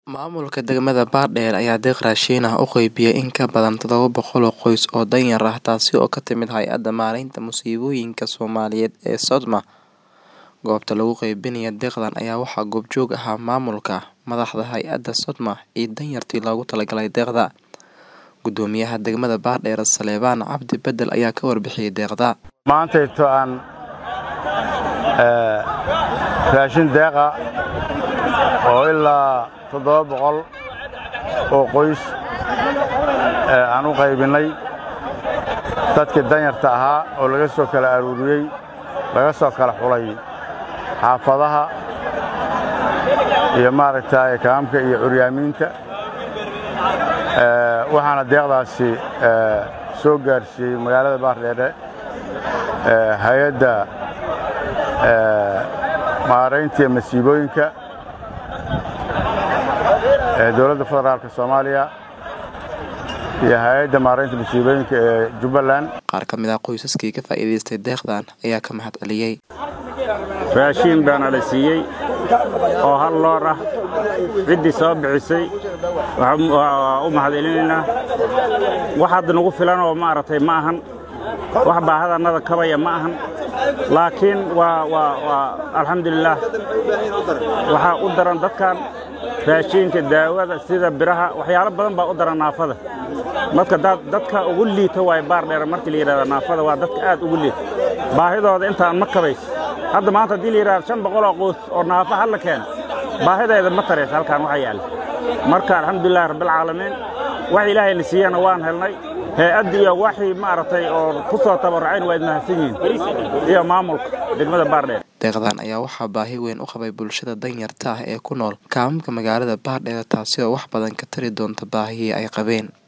Maamulka degmada Baardheer ayaa deeq raashin ah u qaybiyay in ka badan tadhawa boqol oo qoys oo danyar ah taasi oo ka timid Hay'adda Maareynta Musiibooyinka Soomaaliyeed ee SODMA. Goobta lagu qaybinayay deeqdan ayaa waxaa goobjoog ahaa maamulka, madaxda hay'adda SODMA iyo danyartii loogu talagalay deeqda. Guddoomiyaha degmada Baardheer Salebaan Cabdi Bedel ayaa ka warbixiyay deeqda. maantayto aan raashin deeqa oo ilaa toddoba boqol oo qoys aan u qaybinnay dadkii danyarta ahaa oo laga soo kala aruuriyey laga soo kala xulay xaafadaha iyo maaragtay kaamka iyo curyaamiinta waxaana deeqdaasi soo gaarsiiyey magaalada baardheere hay-adda maaraynta iyo masiibooyinka ee dowladda federaalka soomaaliya iyo hay-adda maaraynta masiibooyinka ee jubbaland Qaar ka mid ah qoysaskii ka faa'iidaystay deeqdan ayaa ka mahad celiyay. raashiin baana la siiyey oo hal loor ah ciddii soo bixisay waxaan waa u mahadcelinaynaa wax hadda nagu filan oo maaragtay ma ahan wax baahadannada kabaya ma ahan laakiin waa waa waa alxamdulilaah waxaa u daran dadkan raashiinka daawada sida biraha waxyaalo badan baa u daran naafada marka dad- dadka ugu liita waaye baar dheer markii la yidhahda naafada waa dadka aad ugu liita baahidooda intaan ma kabays hadda maanta haddii la yidhahda shan boqol oo qoys oo naafa halla keeno baahideeda ma taraysa halkaan waxa yaalla marka alxamdulilahi rabbilcaalamiin wax ilaahayna siiyana waan helnay hay-adda iyo waxii maaragtay oo ku soo tabarrucayn waa idmahadsan yihiin iyo maamulka degmada baardheer Deeqdan ayaa waxaa baahi weyn u qabay bulshada danyarta ah ee ku nool kaamamka magaalada Baardheer taasi oo wax badan ka tari doonta baahihii ay qabeen.